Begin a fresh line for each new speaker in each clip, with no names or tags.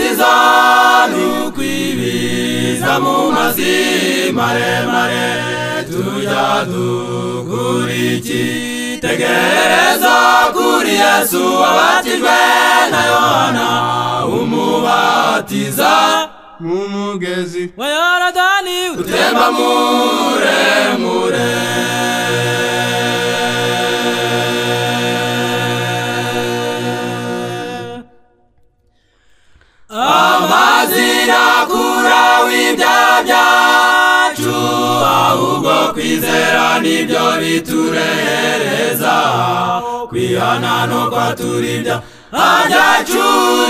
tubatizani ukwibiza mu mazi maremare tujya dukuriki tegereza kuri yesu wabatijwe na yohana umubatiza mu mugezi
wa yorodani
utemba muremure amazi yakura w'ibyaha byacu ahubwo kwizera nibyo biturehereza kwihana nuko turibya hajyacu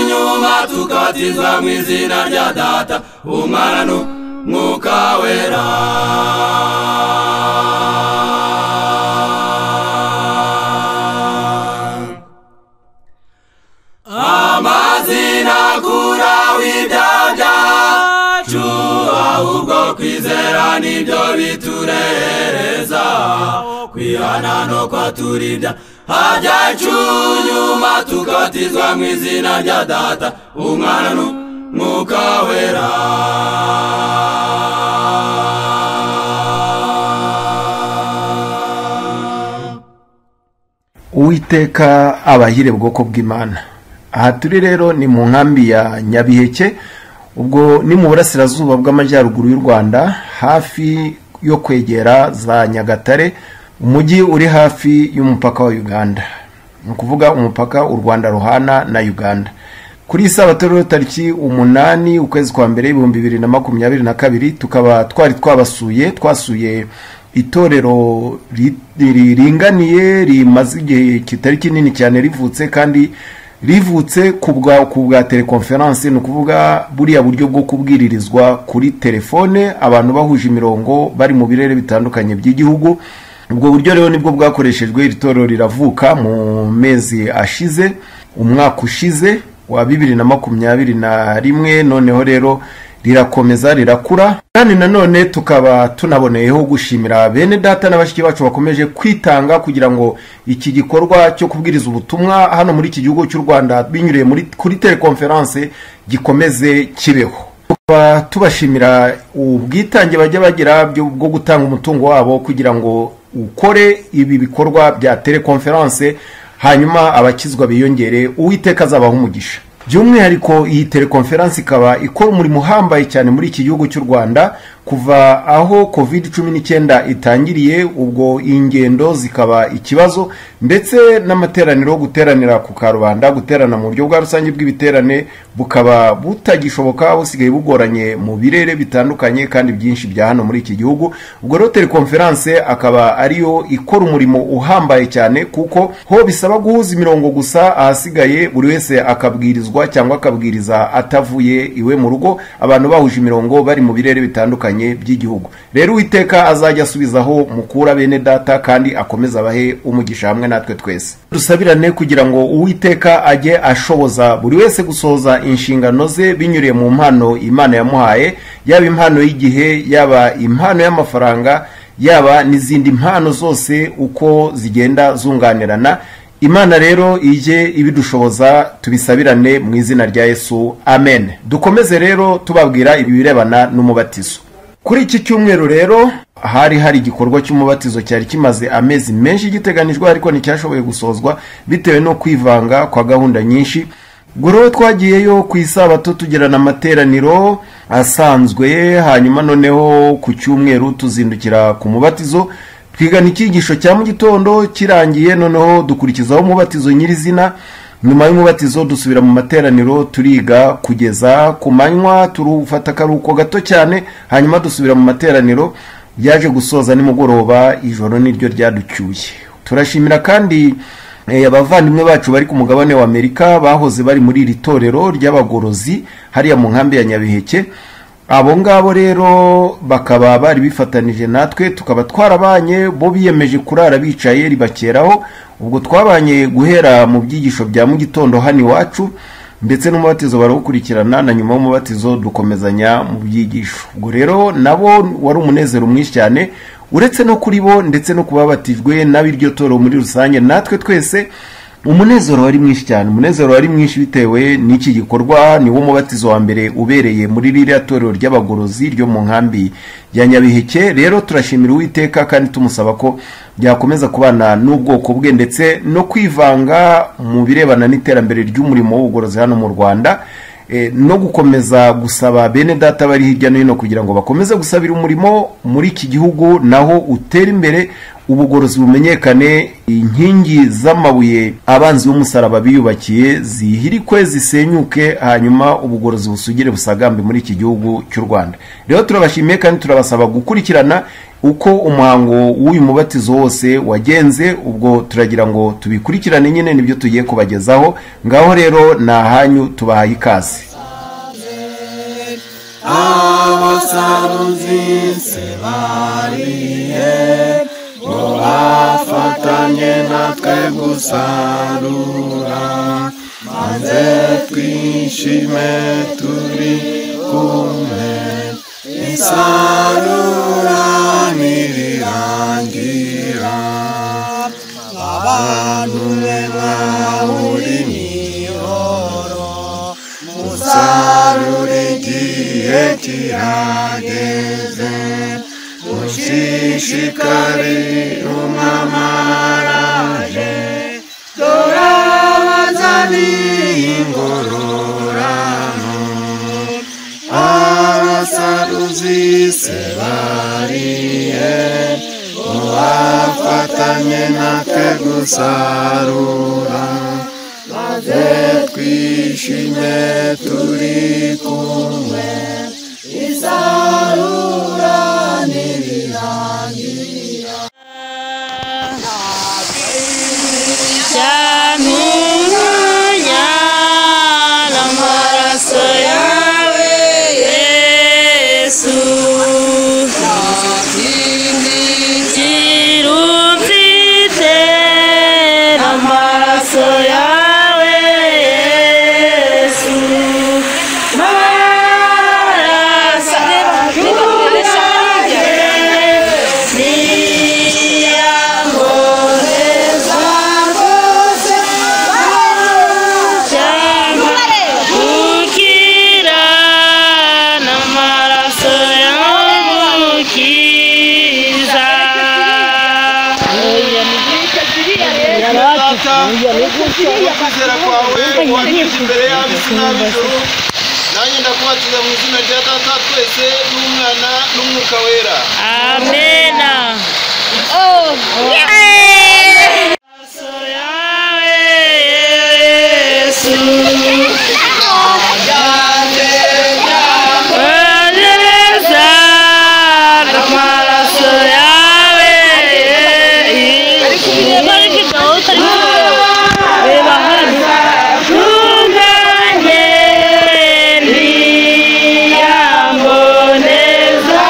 nyuma tukabatizwa mu izina rya data umwana n'umwuka wera amazina akura w'ibyaha byacu ahubwo kwizera nibyo biturehereza kwihana nuko turibya hajyacu nyuma tukabatizwa mu izina rya data umwana n'umwuka wera
uwiteka abahire bwoko bw'imana aha turi rero ni mu nkambi ya nyabiheke ubwo ni mu burasirazuba bw'amajyaruguru y'u rwanda hafi yo kwegera za nyagatare umujyi uri hafi y'umupaka wa uganda ni ukuvuga umupaka u rwanda ruhana na uganda kuri iyi sabato rero tariki umunani ukwezi kwa mbere ibihumbi bibiri na makumyabiri na kabiri tukaba twari twabasuye twasuye itorero ri- riringaniye rimaze igihe kitari kinini cyane rivutse kandi rivutse ku bwa ku bwa telekonferanse ni ukuvuga buriya buryo bwo kubwiririzwa kuri telefone abantu bahuje imirongo bari mu birere bitandukanye by'igihugu ubwo buryo rero nibwo bwakoreshejwe iri torero riravuka mu mezi ashize umwaka ushize wa bibiri na makumyabiri na rimwe noneho rero rirakomeza rirakura kandi nanone tukaba tunaboneyeho gushimira bene data na bashiki bacu bakomeje kwitanga kugira ngo iki gikorwa cyo kubwiriza ubutumwa hano muri iki gihugu cy'u rwanda binyuriye muri, kuri telekonferanse gikomeze kibeho tukaba tubashimira ubwitange bajya bagira byo- bwo gutanga umutungo wabo kugira ngo ukore ibi bikorwa bya telekonferanse hanyuma abakizwa biyongere uwiteka azabaha umugisha by'umwihariko iyi telekonferanse ikaba ikora umurimo uhambaye cyane muri iki gihugu cy'u rwanda kuva aho covid cumi n'icyenda itangiriye ubwo ingendo zikaba ikibazo ndetse n'amateraniro guteranira ku karubanda guterana mu buryo bwa rusange bw'ibiterane bukaba butagishoboka busigaye bugoranye mu birere bitandukanye kandi byinshi bya hano muri iki gihugu ubwo rero telekonferanse akaba ariyo ikora umurimo uhambaye cyane kuko ho bisaba guhuza imirongo gusa ahasigaye buri wese akabwirizwa cyangwa akabwiriza atavuye iwe mu rugo abantu bahuje imirongo bari mu birere bitandukanye by'igihugu rero uwiteka azajya asubizaho mukura bene data kandi akomeze abahe umugisha hamwe natwe twese dusabirane kugira ngo uwiteka ajye ashoboza buri wese gusohoza inshingano ze binyuriye mu mpano imana yamuhaye yaba impano y'igihe yaba impano y'amafaranga yaba n'izindi mpano zose uko zigenda zunganirana imana rero ijye ibidushoboza tubisabirane mu izina rya yesu amen dukomeze rero tubabwira ibirebana n'umubatizo kuri iki cyumweru rero hari hari igikorwa cy'umubatizo cyari kimaze amezi menshi giteganijwe ariko nticyashoboye gusozwa bitewe no kwivanga kwa gahunda nyinshi guro twagiyeyo ku isabato tugirana amateraniro asanzwe hanyuma noneho ku cyumweru tuzindukira ku mubatizo twigana icyigisho cya mu gitondo kirangiye noneho dukurikizaho umubatizo nyirizina nyuma y'umubatizo dusubira mu materaniro turiga kugeza ku manywa turufata akaruhuko gato cyane hanyuma dusubira mu materaniro yaje gusoza nimugoroba ijoro niryo ryaducyuye turashimira kandi eh, abavandimwe bacu bari ku mugabane wa amerika bahoze bari muri iri torero ry'abagorozi hariya mu nkambi ya nyabiheke abo ngabo rero bakaba bari bifatanije natwe tukaba twarabanye bo biyemeje kurara bicaye ribakeraho ubwo twabanye guhera mu byigisho bya mu gitondo hano iwacu ndetse n'umubatizo barawukurikirana na nyuma y'umubatizo dukomezanya mu byigisho ubwo rero nabo wari umunezero mwinshi cyane uretse no kuri bo ndetse no kubabatijwe n'ab'iryo toro muri rusange natwe twese umunezero wari mwinshi cyane umunezero wari mwinshi bitewe n'iki gikorwa niwo mubatizo wa mbere ubereye muri ririya torero ry'abagorozi ryo mu nkambi ya nyabiheke rero turashimira uwiteka kandi tumusaba ko byakomeza kubana n'ubwoko bwe ndetse no kwivanga mu birebana n'iterambere ry'umurimo w'ubugorozi hano mu rwanda no gukomeza gusaba bene data bari hirya no hino kugira ngo bakomeze gusabira umurimo muri iki gihugu naho utera imbere ubugorozi bumenyekane inkingi z'amabuye abanzi b'umusaraba biyubakiye zihirikwe zisenyuke hanyuma ubugorozi busugire busagambe muri iki gihugu cy'u rwanda rero turabashimiye kandi turabasaba gukurikirana uko umuhango w'uyu mubatizo wose wagenze ubwo turagira ngo tubikurikirane nyine nibyo tugiye kubagezaho ngaho rero ni ahanyu tubahaye ikaze
abasaruzinse bariye ngo bafatanye natwe gusarura maze twishime turi kumwe isarura ntirirangira abantu be mwahuri mihoro musarure igihe kirageze mushishikari umwamaraje dore abazaniye ingororano abasaruzi sebariye uwafatanye natwe gusarura maze twishime turi kumwe isarura ntirirangira
Nyamunya n'amaraso yawe Yesu Girubwite n'amaraso yawe Yesu Amaraso yanjye niyamboreza cyangwa gukira n'amaraso yamukiza
data kubwo kwizera kwawe wagize imbere y'ab'isi n'ab'ijuru nanjye ndakubakiza mu izina rya data twese n'umwana n'umwuka wera
amena amaraso yawe yesu Bendeza n'amaraso yawe Reba hano Ntunganye ndiyamboneza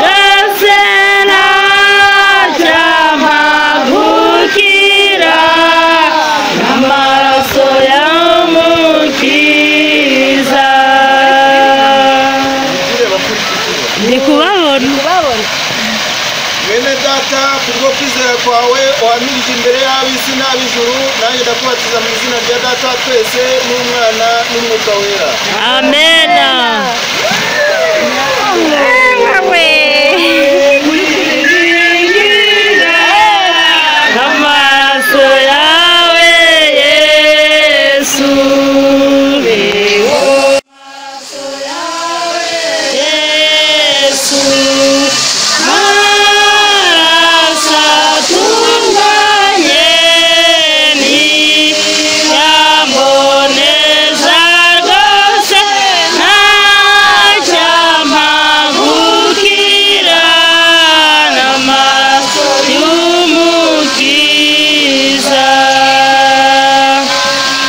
Gasena cyamahukira N'amaraso yamukiza Ndi kubabona
bene data kubwo kwizera kwawe wamirije imbere y'ab'isi n'ab'ijuru nanjye ndakubakiza mu izina rya data twese n'umwana n'umwuka wera
Amena N'amaraso yawe Yesu Yesu Marasa tunganye ni Yamboneza rwose Ntacyamagukira N'amaraso y'umukiza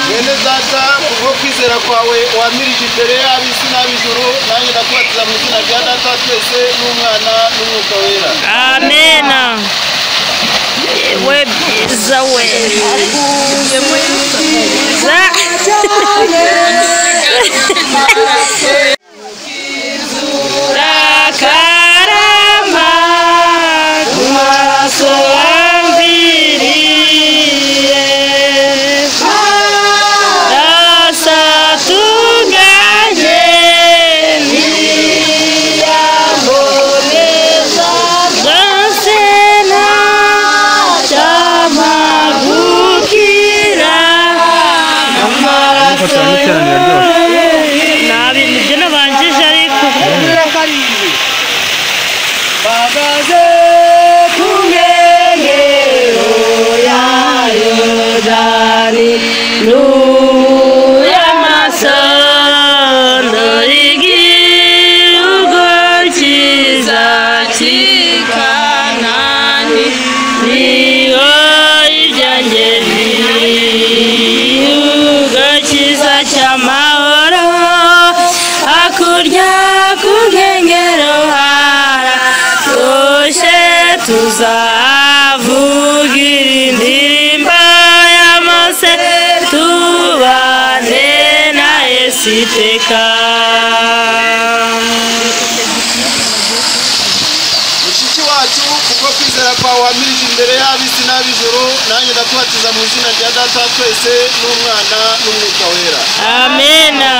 bene data kubwo kwizera kwawe wamirije imbere y'ab'isi n'ab'ijuru nanjye ndakubakiza mu izina rya data twese n'umwana n'umwuka wera
Amena. We byiza we. Byiza. Rakarama kumaraso ambiriye. y'amasando y'igihugu cyiza cy'ikanani niyo ibyangeli igihugu cyiza cy'amahoro hakurya ku nkengero haratoshe tuzavugira indirimbo y'amase tubane na yesu iteka
mushiki wacu kuko kwizera kwawe wamirije imbere y'ab'isi n'ab'ijuru nanjye ndakubatiza mu izina rya data wa twese n'umwana n'umwuka wera
amena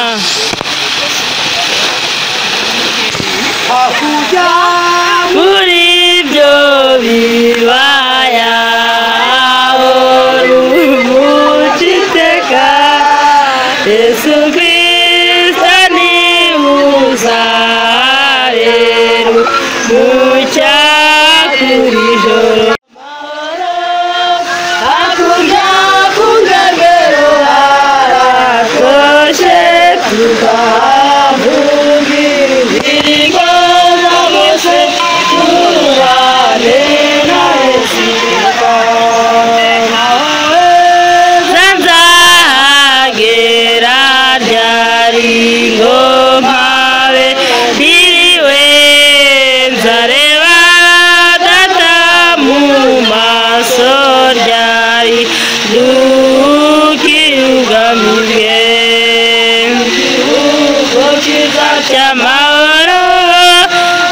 muri ibyo bibaya umuco iteka yesu kirisita nibuza rero mucyakura ijoro hakurya ku ngangero haratoshe tukahavuga indirimbo zose tubane na Yesu nzahagera ryari ngo mpabe ndiriwe nzareba data mu maso ryari ndukirugamije igihugu cyiza cy'amahoro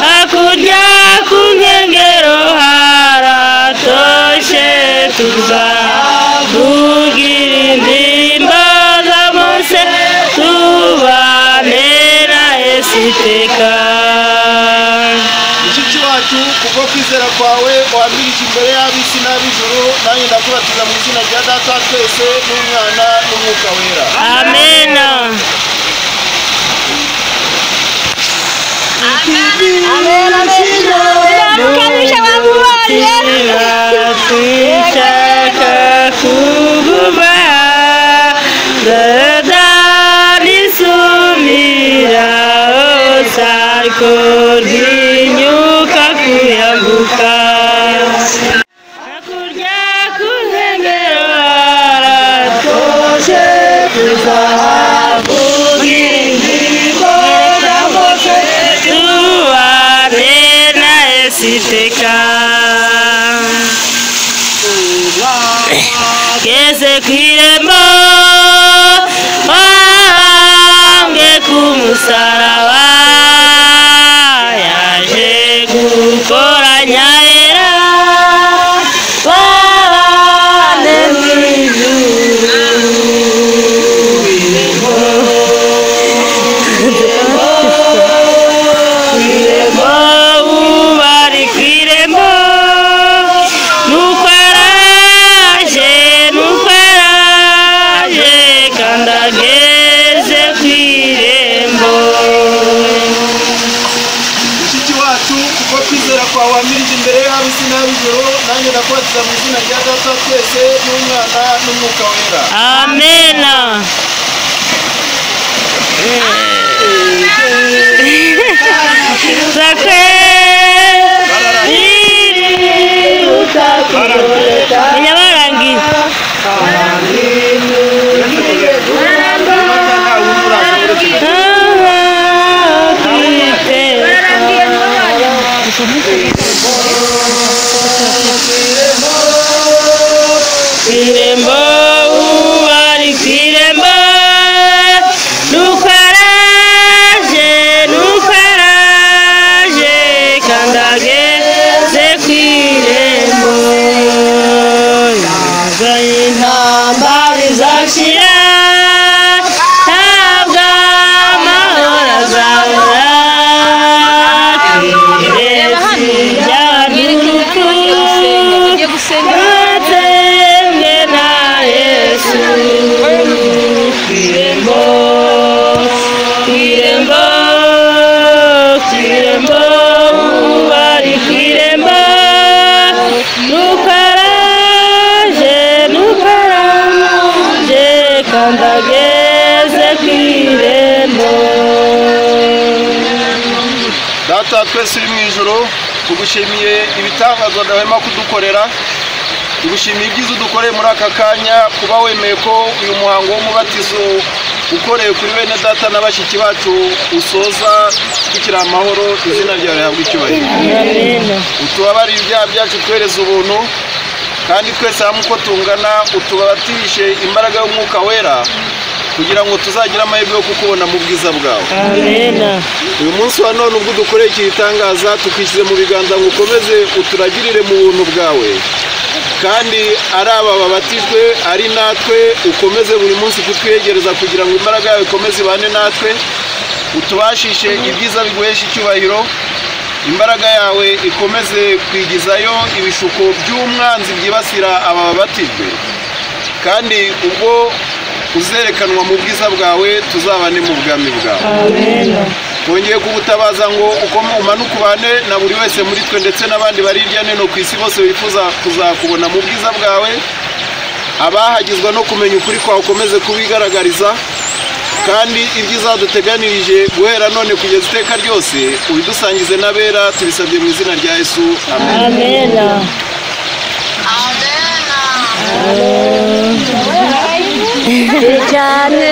hakurya ku nkengero haratoshe tuzavugira indirimbo za mose tubane na yesu iteka
mushiki wacu kubwo kwizera kwawe wamirije imbere y'ab'isi n'ab'ijuru nanjye ndakubatiza mu izina rya data wa twese n'umwana n'umwuka wera
amena
Ukabije wamubonye.
Sinshaka kuguma Dadalisumira Sarko Dinyuka kuyambuka Hakurya ku nkengero haratoshe Tuzavugira indirimbo z'amose Tubane na Yesu iteka ngeze ku irembo wange ku musaraba yaje gukoranya era babane mu ijuru kwirembo bari kwirembo nuko araje nuko araje kandi ageze kwirembo
mushiki wacu kuko kwizera kwawe wamirije imbere y'ab'isi n'ab'ijuru nanjye ndakubatiza mu izina rya data wa twese n'umwana n'umwuka wera
amena sakwe inyabarangiye Kwirembo ubari kwirembo nuko araje nuko araje kandi ageze kwirembo yazanye intambara izashira ntabwo amahoro azabura kwiretse ry'abaduku Mwatembwe na Yesu Kwirembo Kwirembo Kwirembo Ubari kwirembo Nukaraje Nukaraje
data twese uri mu ijoro tugushimiye ibitangazo ndahema kudukorera tugushimiye ibyiza udukoreye muri aka kanya kuba wemeye ko uyu muhango w'umubatizo ukoreye kuri bene data na bashiki bacu usoza tukiri amahoro izina ryawe rihabwa icyubahiro
Amina.
utubabarire ibyaha byacu twereze ubuntu kandi twese hamwe uko tungana utubatirishe imbaraga y'umwuka wera kugira ngo tuzagire amahirwe yo kukubona mu bwiza bwawe
Amina.
uyu munsi wa none ubwo udukoreye iki gitangaza tukishyize mu biganza ngo ukomeze uturagirire mu buntu bwawe kandi ari aba babatijwe ari natwe ukomeze buri munsi kutwegereza kugira ngo imbaraga yawe ikomeze ibane natwe utubashishe ibyiza biguhesha icyubahiro imbaraga yawe ikomeze kwigizayo ibishuko by'umwanzi byibasira aba babatijwe kandi ubwo uzerekanwa mu bwiza bwawe tuzabane mu bwami bwawe
Amina.
twongeye kugutabaza ngo ukome umanuke ubane na buri wese muri twe ndetse n'abandi bari hirya no hino ku isi bose bifuza kuzakubona mu bwiza bwawe abahagizwa no kumenya ukuri kwawe ukomeze kubigaragariza kandi ibyiza duteganirije guhera none kugeza iteka ryose ubidusangize n'abera tubisabye mu izina rya yesu amen
Amina. cyane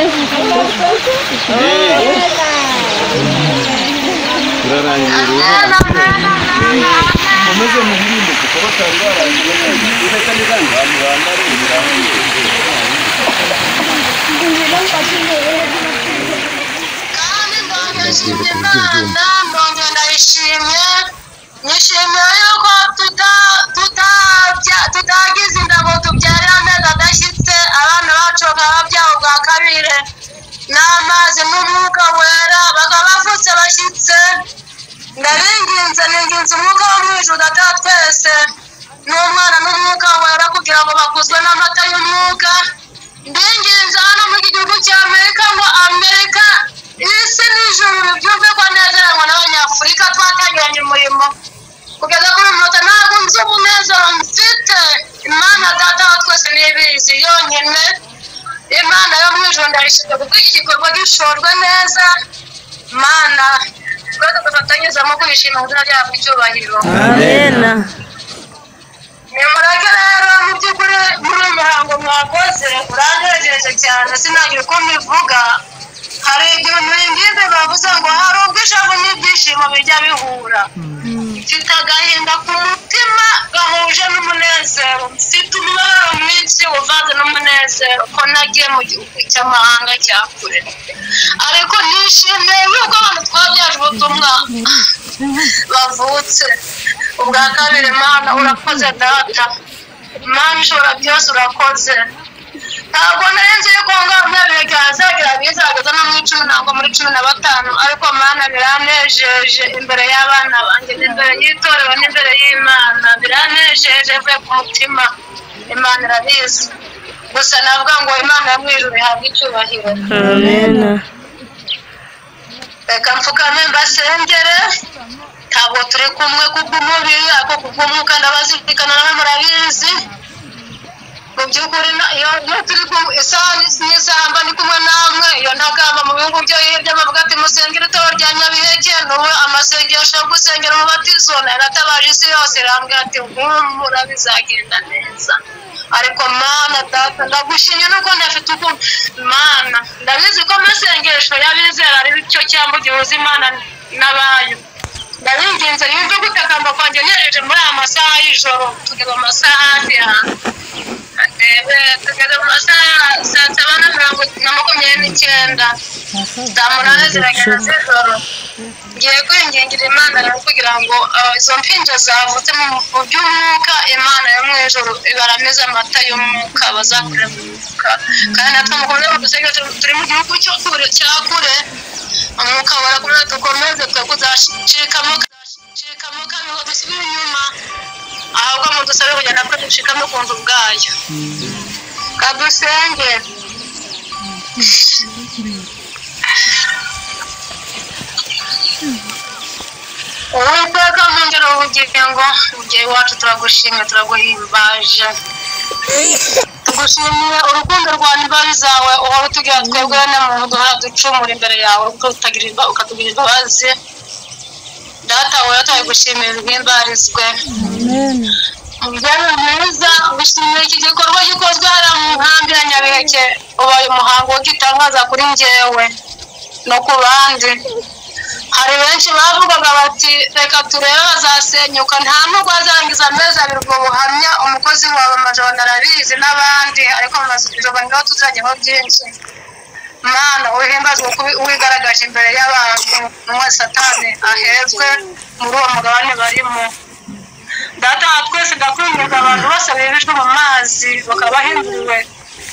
ndashimye Imana none ndayishimye nishimiye yuko tuta- tutabya- tutagize indabo tubyarira amezi adashyitse abana bacu bakaba babyara ubwa kabiri n'amazi n'umwuka wera bakaba bavutse bashyitse ndabinginze ninginze umwuka wo mu ijuru data wa twese n'umwana n'umwuka wera kugira ngo bakuzwe n'amata y'umwuka ndinginze hano muri iki gihugu cya amerika ngo amerika isi n'ijuru byumve ko nezeranywa n'abanyafurika twatangiranye umurimo kugeza kuri uyu munota ntabwo nzi umunezero mfite imana data wa twese ntibizi yonyine imana yo mu ijuru ndayishimye kuko iki gikorwa gishorwe neza mana twese dufatanyizamo kwishima mu izina ryabo icyubahiro
Amina.
nimureke rero mu by'ukuri muri uyu muhango mwakoze uranejeje cyane sinagira uko mbivuga hari igihe muringize bavuze ngo hari ubwo ishavu n'ibyishimo bijya bihura mfite agahinda ku mutima gahuje n'umunezero mfite umubabaro mwinshi uvanze n'umunezero ko nagiye mu gihugu cy'amahanga cya kure ariko nishimiye yuko abantu twabyaje ubutumwa bavutse ubwa kabiri mana urakoze data mana ushobora byose urakoze ntabwo nari nzi yuko ngabona biga hazagira bizageza no mu icumi ntabwo muri cumi na batanu ariko mana biranejeje imbere y'abana banjye n'imbere y'itorero n'imbere y'imana biranejeje mvuye ku mutima imana irabizi gusa navuga ngo imana yo mu ijuru ihabwe icyubahiro
Amina.
reka mfukame mbasengere ntabwo turi kumwe kubw'umubiri ariko kubw'umwuka ndabazirikana namwe murabizi mu by'ukuri na- iyo- iyo turi ku isaha n'is- n'isaha mba ndi kumwe namwe iyo ntagamba mu bihugu byo hirya bavuga ati musengere itorero rya nyabiheke n'ubu amasengesho yo gusengera umubatizo nayo natabaje isi yose irambwira ati humura bizagenda neza ariko mana data ndagushimye nuko ndafite uko mana ndabizi ko amasengesho y'abizera ari cyo cyambu gihuza imana n'abayo ndabinginze yumve gutakamba kwanjye nejeje muri aya masaha y'ijoro tugeze mu masaha hafi yanjye tugeze mu masaha saa saba na mirongo na makumyabiri n'icyenda saa munani ziragenda z'ijoro ngiye kwingingira imana rero kugira ngo ah, izo mpinja zavutse mu mu by'umwuka imana yo mu ijoro ibaramize amata y'umwuka bazakurira mu mwuka kandi natwe mukomeze mudusenga tu- turi mu gihugu cyo kure- cya kure umwuka wera kuri dukomeze twe kuzacikamo kudacikamo kandi ngo dusubire inyuma ahubwo mudusabe kujya natwe ducikamo ku nzu bwayo kadusenge uwiteka mwongere ubugingo mugihe iwacu turagushimye turaguhimbaje tugushimiye urukundo rwa imbabi zawe uhora utugira twebwe bene muntu duhora ducumura imbere yawe uko utagira imba- ukatugira imbabazi data wowe utari gushimira ubwimbarizwe umubyeyi mwiza gushimira iki gikorwa gikozwe hariya mu nkambi ya nyabiheke ubaye umuhango w'igitangaza kuri njyewe no ku bandi hari benshi bavugaga bati reka turebe bazasenyuka nta nubwo azarangiza amezi abiri ubwo buhamya umukozi wawe majoro arabizi n'abandi ariko amazuba niho tuzajyaho byinshi mana uhimbazwe kuba wigaragaje imbere y'abantu umwe satani ahezwe muri uwo mugabane barimo data wa twese ndakwinginga abantu bose bibijwe mu mazi bakaba bahinduriwe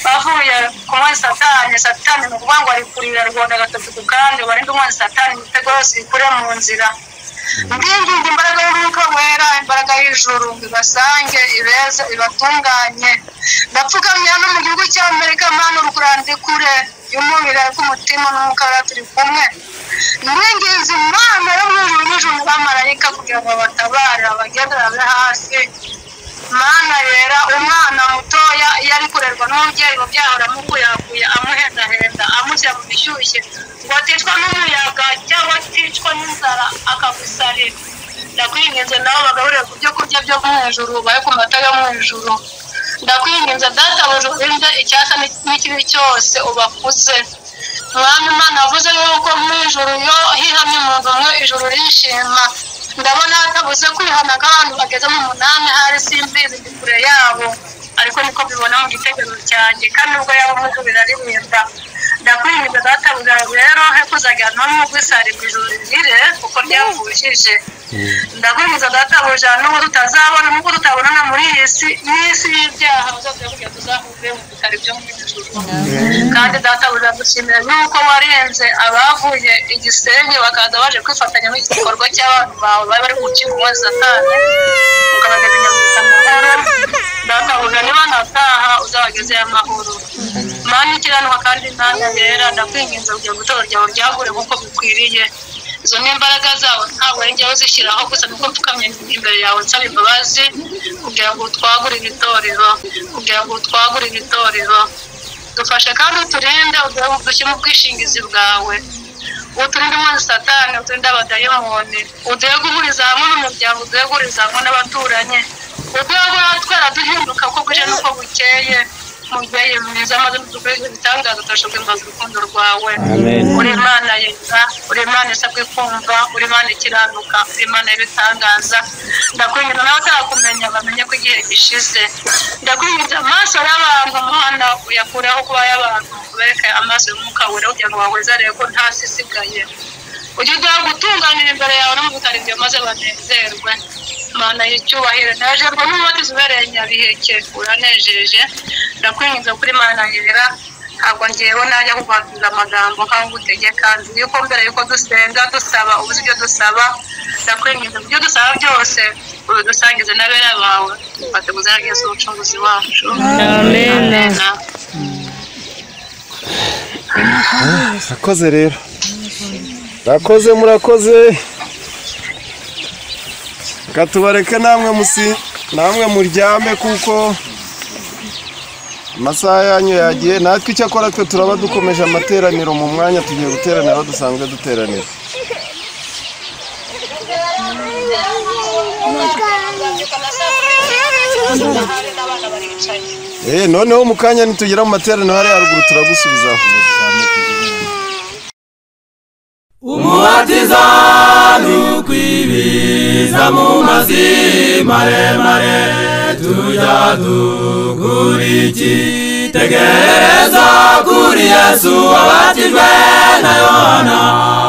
bavuye ku mwezi satani satani ni ukuvuga ngo ari kurira rwanda gatatu ku kandi barinde umwezi satani imitego yose ikure mu nzira mbinginga imbaraga y'umwuka wera imbaraga y'ijuru ibasange ibeze ibatunganye ndapfukamira no mu gihugu cy'amerika mana urukurande kure y'umubiri ariko umutima n'umwuka wera turi kumwe mwinginze imana yo mu ijuru n'ijuru n'abamarayika kugira ngo babatabare abagenderane hasi mana yera umwana mutoya iyo ari kurerwa n'umubyeyi ubyara aramukuyakuya amuhendahenda amushyira mu bishyushye ngo aticwa n'umuyaga cyangwa aticwa n'inzara akagusarira ndakwinginze nawe bagaburire ku byo kurya byo mu ijuru bahe ku mata yo mu ijuru ndakwinginze data buje urinde icyasa n'ikibi cyose ubakuze mwami imana avuze yuko mu ijuru iyo hihamye umuntu umwe ijuru rishima ndabona hatabuze kwihana nk'abantu bageze mu munani hari simbizi ndi kure yabo ariko niko mbibona mu gitekerezo cyanjye kandi ubwo yaba umugu biraririmba ndakwinginze databuze rero he kuzajya n'umugwisari ku ijuru rihire kuko ryavujije ndabwiriza databuja n'ubu tutazabona n'ubwo tutabonana muri iyi si n'isi y'ibyaha uzajya kugira ngo tuzahuve mu bitari byo mu ijuru kandi databuja dushimira yuko warenze abavuye igisenyi bakaza baje kwifatanya n'igikorwa cy'abantu bawe bari bari gucika umwezi satani ukabageza inyamuta amahoro databuja niba ntataha uzabagezeyo amahoro mana ikiranuka kandi imana yera ndakwinginze kugira ngo itora ryawe ryagure nk'uko bikwiriye izo ni imbaraga zabo ntabwo ari njyewe uzishyiraho gusa nuko mfukamye imbere yawe nsaba imbabazi kugira ngo utwagurire itorero kugira ngo utwagurire itorero dufashe kandi uturinde dushyire mu bwishingizi bwawe uturinde umwezi satani uturinde abadayimoni uduhe guhuriza hamwe n'umuryango uduhe guhuriza hamwe n'abaturanyi uduhe guhora twara duhinduka uko bwije n'uko bukeye mubyeyi mwiza maze mudukorere ibitangaza turashobora guhimbaza urukundo rwawe uri imana yeza uri imana isabwe kumva uri imana ikiranuka uri imana y'ibitangaza ndakwinginga n'abatarakumenya bamenye ko igihe gishize ndakwinginga amaso y'abantu umuhanda uyakureho kuba y'abantu ubereke amaso y'umwuka wera kugira ngo bawezarebe ko nta si isigaye ujye uduha gutunganira imbere yawe no mu bitaro byawe maze banezerwe mana y'icyubahiro nejejwe n'umubatizo ubereye nyabiheke uranejeje ndakwinginze kuri mana yera ntabwo ngewe najya kukwakira amagambo nk'aho utegeka nzi yuko mbere yuko dusenga dusaba ubuze ibyo dusaba ndakwinginze ibyo dusaba byose ubidusangize n'abera bawe batuguze neza umucunguzi wacu
Amen.
murakoze rero murakoze murakoze reka tubareke namwe musi namwe muryame kuko amasaha yanyu yagiye natwe icyo akora twe turaba dukomeje amateraniro mu mwanya tugiye guteranira aho dusanzwe duteranira Eh, noneho mu kanya nitugera mu materaniro hariya haruguru turagusubizaho
umubatiza ni ukwibiza mu mazi maremare tujya dukuriki tegereza kuri yesu wabatijwe na yohana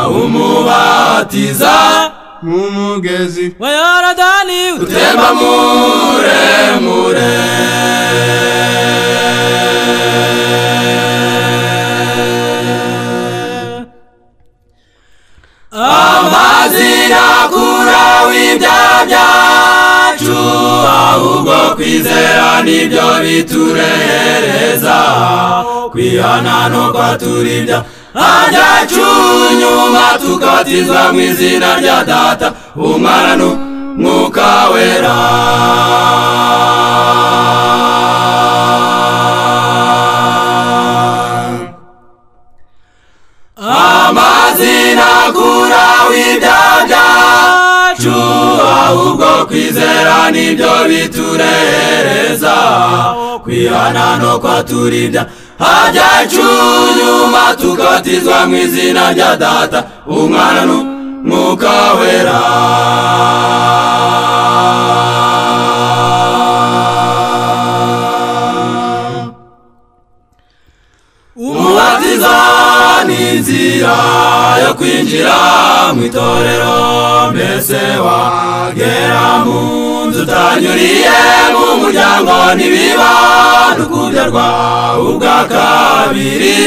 umubatiza mu mugezi wa yorodani utemba muremure amazi ntakura w'ibyaha byacu ahubwo kwizera nibyo biturehereza kwihana nuko turibya byacu nyuma tugatizwa mu izina rya data umwana n'umwuka wera amazina kura w'ibyaha byacu ahubwo kwizera nibyo biturehereza kwihana nuko turibya hajya icyunyuma tugatizwa mu izina rya data umwana n'umwuka wera umubatiza ni inzira yo kwinjira mu itorero mbese wagera mu nzu utanyuriye mu muryango ntibiba n'ukubyarwa ubwa kabiri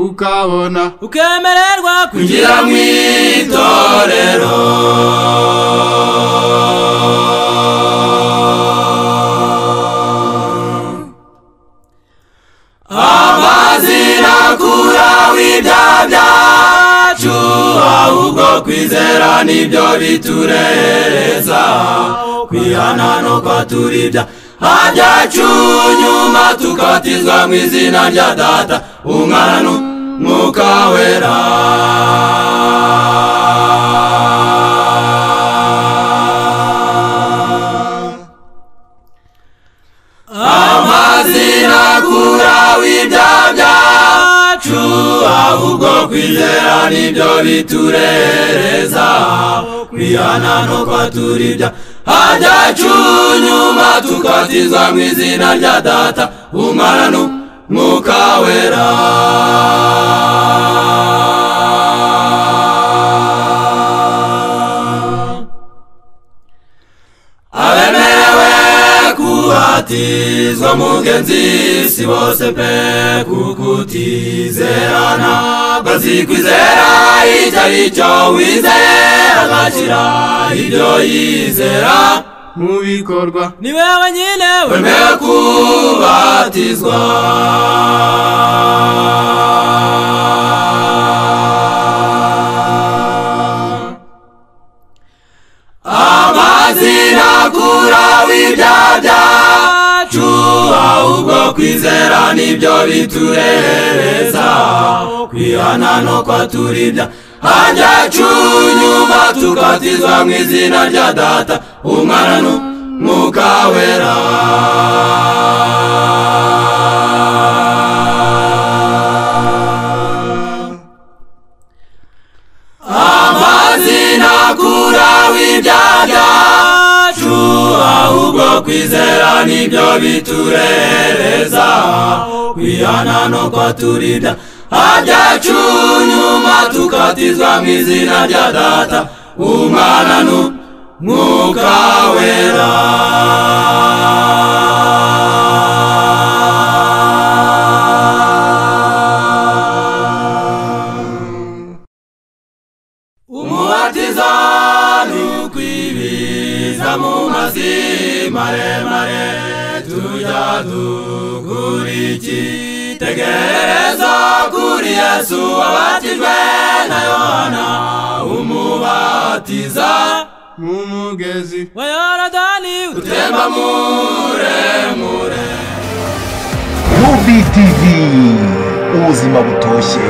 ukabona ukemererwa kwinjira mu itorero amazina kura w'ibya byacu ahubwo kwizera nibyo bitureza kwihana nuko turibya hajyacu nyuma tugatizwa mu izina rya data umwana n'umwuka wera amazina kura w'ibya byacu ahubwo kwizera nibyo biturereza kwihana nuko turibya hajyacu nyuma tugatizwa mu izina rya data umwana n'umwuka wera abemerewe kubatizwa mugenzi si bose pe kukutizerana bazikwizera icyo ari cyo wizera agashyira ibyo yizera mu bikorwa ni wewe nyine wemewe kubatizwa amazina akura w'ibya byacu ahubwo kwizera nibyo bitureza kwihana nuko turibya hajyacu nyuma tugatizwa mu izina rya data umwana n'umwuka wera amazina akura w'ibya byacu ahubwo kwizera nibyo biturereza kwihana nuko turibya hajyacu nyuma tukatizwa mu izina rya data umwana n'umwuka wera umubatizo ni ukwibiza mu mazi maremare tujya dukuriki tegereza kuri yesu wabatijwe na yohana umubatiza mu mugezi wa yorodani utemba muremure
UBTV ubuzima butoshye